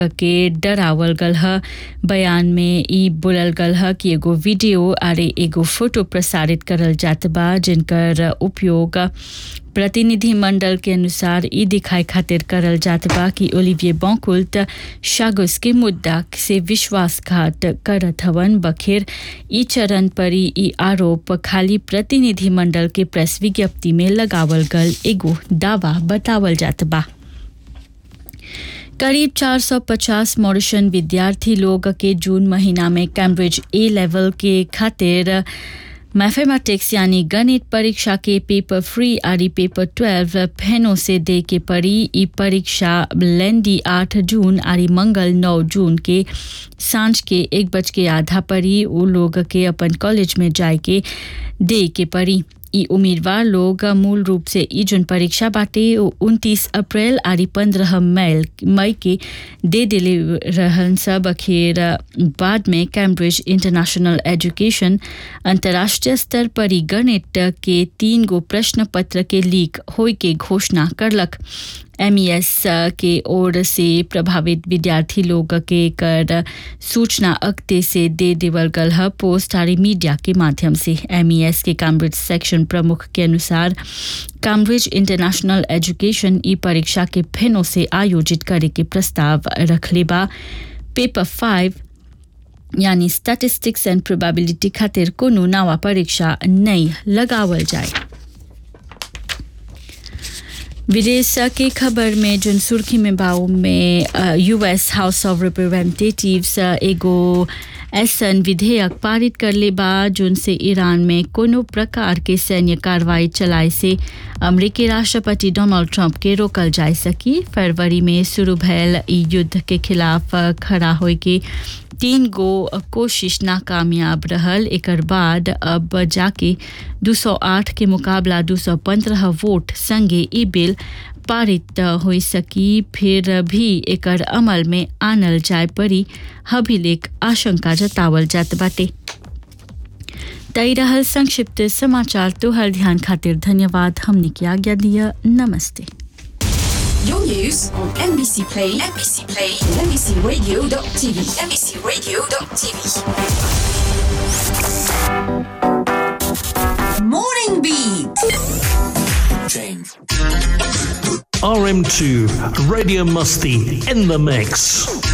के डरावल गल ह बयान में ई बोलल गल ह कि एगो वीडियो आरे एगो फोटो प्रसारित करल जात बा जिनकर उपयोग प्रतिनिधि मंडल के अनुसार ई दिखाए खातिर करल जात बा कि ओलिविये बॉकुल्ट शागुस के मुद्दा से विश्वासघात करत हवन बखेर ई चरण पर ई आरोप खाली प्रतिनिधि मंडल के प्रेस विज्ञप्ति में लगावल गल एगो दावा बतावल जात बा करीब 450 मॉरिशन विद्यार्थी लोग के जून महीना में कैम्ब्रिज ए लेवल के खातिर मैथमेटिक्स यानी गणित परीक्षा के पेपर फ्री आरी पेपर 12 फेनो से दे के पड़ी ई परीक्षा लेंडी 8 जून आरी मंगल 9 जून के सांझ के एक बज के आधा पड़ी वो लोग के अपन कॉलेज में जाए के दे के पड़ी ई उम्मीदवार लोग मूल रूप से ई जोन परीक्षा बाटे उनतीस अप्रैल आरी पंद्रह मई मई के दे दिले रहन सब अखेर बाद में कैम्ब्रिज इंटरनेशनल एजुकेशन अंतर्राष्ट्रीय स्तर पर ई गणित के तीन गो प्रश्न पत्र के लीक होय के घोषणा करलक एमईएस के ओर से प्रभावित विद्यार्थी लोग के कर सूचना अक्ते से दे देवल गल ह पोस्ट आरी मीडिया के माध्यम से एमईएस के कैम्ब्रिज सेक्शन प्रमुख के अनुसार कैम्ब्रिज इंटरनेशनल एजुकेशन ई परीक्षा के फेनो से आयोजित करे के प्रस्ताव रखले बा पेपर फाइव यानी स्टैटिस्टिक्स एंड प्रोबेबिलिटी खातिर कोनो नवा परीक्षा नहीं लगावल जाए विदेश के खबर में जुन सुर्खी में बाऊ में यूएस हाउस ऑफ रिप्रेजेंटेटिव्स एगो ऐसन विधेयक पारित करले बा जोन से ईरान में कोनो प्रकार के सैन्य कार्रवाई चलाए से अमेरिकी राष्ट्रपति डोनाल्ड ट्रंप के रोकल जा सकी फरवरी में शुरू भयल ई युद्ध के खिलाफ खड़ा होए के तीन गो कोशिश नाकामयाब रहल एकर बाद अब जाके 208 के मुकाबला 215 वोट संगे ई बिल पारित हो सकी फिर भी एकर अमल में आनल जाए पड़ी हभिलेख आशंका जतावल जात बाटे तई रहल संक्षिप्त समाचार तोहर ध्यान खातिर धन्यवाद हमने की आज्ञा दिया नमस्ते Your news on NBC Play, NBC Play, NBCRadio.tv, NBCRadio.tv. Morning Beat. Change. RM2, Radio Musty in the mix.